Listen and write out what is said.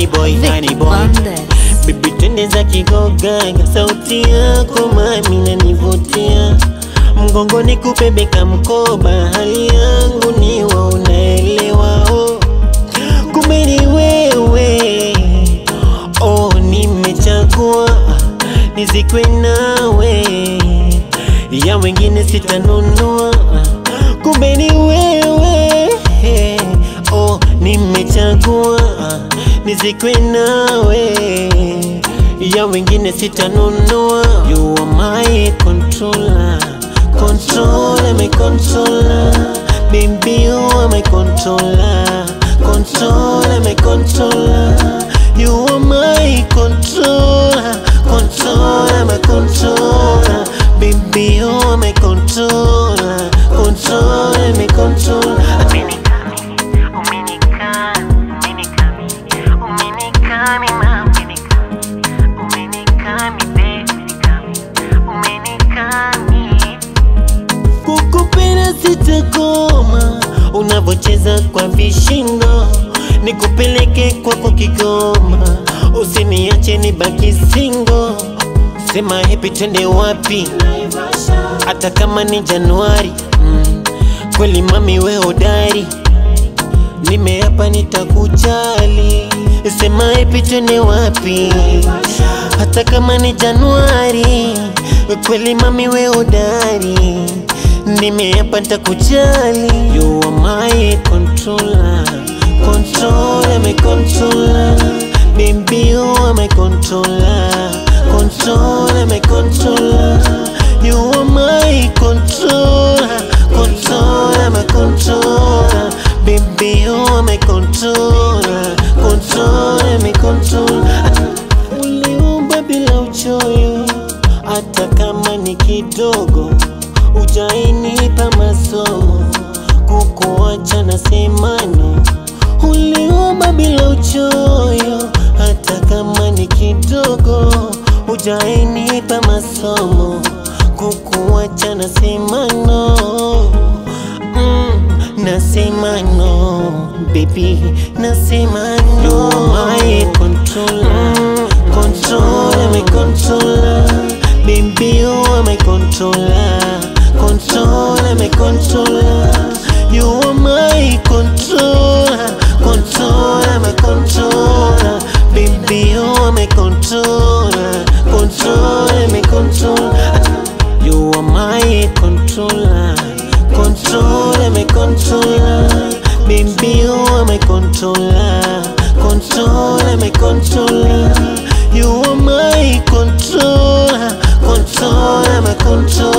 boy, honey Vic boy. Bandes. Bibi twende za kigogaga, sauti yako mami nanivutia, mgongoni kupebeka mkoba, hali yangu niwa unaelewa, oh. kumbe ni wewe, oh, nimechagua nizikwe nawe, ya wengine sitanunua, kumbe ni wewe, oh, nimechagua nizikwe nawe, ya wengine sitanunua. You are my controller, controller, my controller, baby you are my controller, controller, my controller. You are my controller, controller, my controller, baby you are my controller, controller, my controller. Kukupenda sitakoma, unavocheza kwa vishindo, nikupeleke kwako Kigoma, usiniache nibaki singo. Sema hepi, twende wapi? Hata kama ni Januari. Mm. Kweli mami, we hodari, nimeapa nitakujali. Sema hepi, twende wapi? Hata kama ni Januari. Kweli mami, we hodari, nimeapa nitakujali. You are my controller, controller, my controller. Baby, you are my controller, controller, my controller. You are my controller, controller, my controller. Baby, you are my controller, controller, my controller. Uliumba bila uchoyo, hata kama ni kidogo, ujainipa masomo, kukuacha na semano. Uliumba bila uchoyo, hata kama ni kidogo, ujainipa masomo, kukuacha na semano. Mm, nasema no baby, nasema no. You are my controller, controller, my controller. Baby, you are my controller, controller, my controller. You are my controller, controller, my controller. Baby, you are my controller, controller, my controller. You are my controller, controller, my controller. Baby, you are my controller, controller, my controller. You are my controller, controller, my controller.